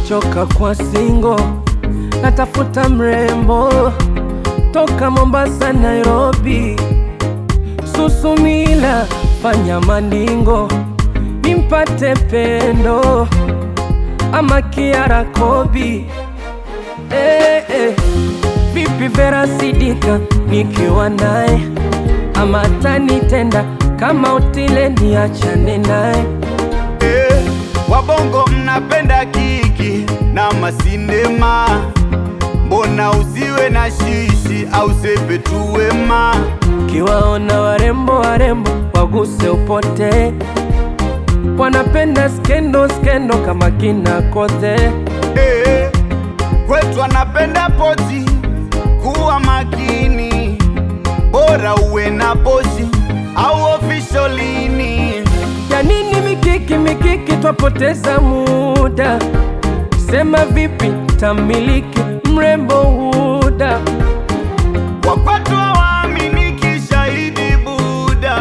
nimechoka kwa singo, natafuta mrembo toka Mombasa, Nairobi, Susumila, fanya maningo nimpate pendo ama Kiara Kobi. Eh, eh. Vipi Vera Sidika nikiwa naye ama atanitenda kama Otile niachane naye Eh, wabongo mnapenda kiki na masinema, mbona usiwe na shishi au sepe tu wema? Kiwaona warembo warembo waguse upote, wanapenda skendo skendo kama kina Kothe. Eh, kwetu anapenda pozi, kuwa makini, bora uwe na pozi au ofisholini. Ya nini mikiki mikiki, twapoteza muda. Sema vipi tamiliki mrembo Huda, Wakwatu hawaaminiki, shahidi Buda,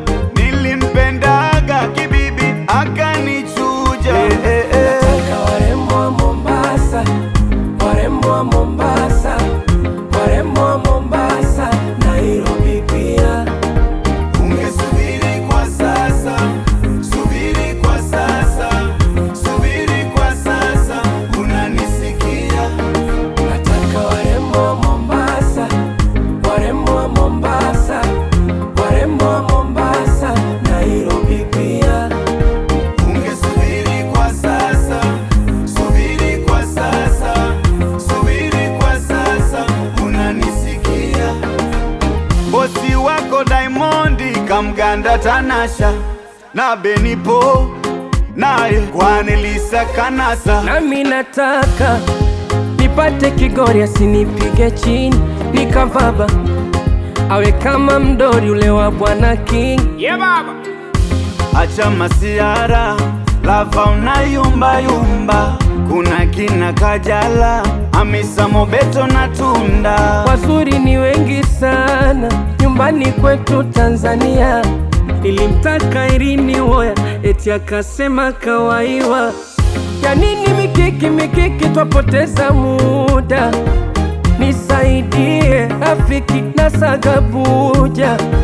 nilimpendaga kibibi akanichuja. Eh, eh, eh. nataka warembo wa Mombasa, warembo wa Mombasa, warembo wa Mombasa, Nairobi pia. Ungesubiri kwa sasa, subiri kwa sasa, subiri kwa sasa, unanisikia? Nataka warembo wa Mombasa, warembo wa Mombasa, warembo wa Mombasa, Nairobi pia. Ungesubiri kwa sasa, subiri kwa sasa, subiri kwa sasa, unanisikia? Bosi wako Diamondi kamganda Tanasha na Benipo naye Kwanelisa Kanasa Nami nataka nipate Kigori asinipige chini nikavaba, awe kama mdori ule wa Bwana King. Acha masiara lava unayumba yumba, kuna kina Kajala, Hamisa Mobeto na Tunda. Wazuri ni wengi sana nyumbani kwetu Tanzania. Nilimtaka Irini Woya eti akasema kawaiwa. Ya nini mikiki mikiki, twapoteza muda. Nisaidie rafiki na Sagabuja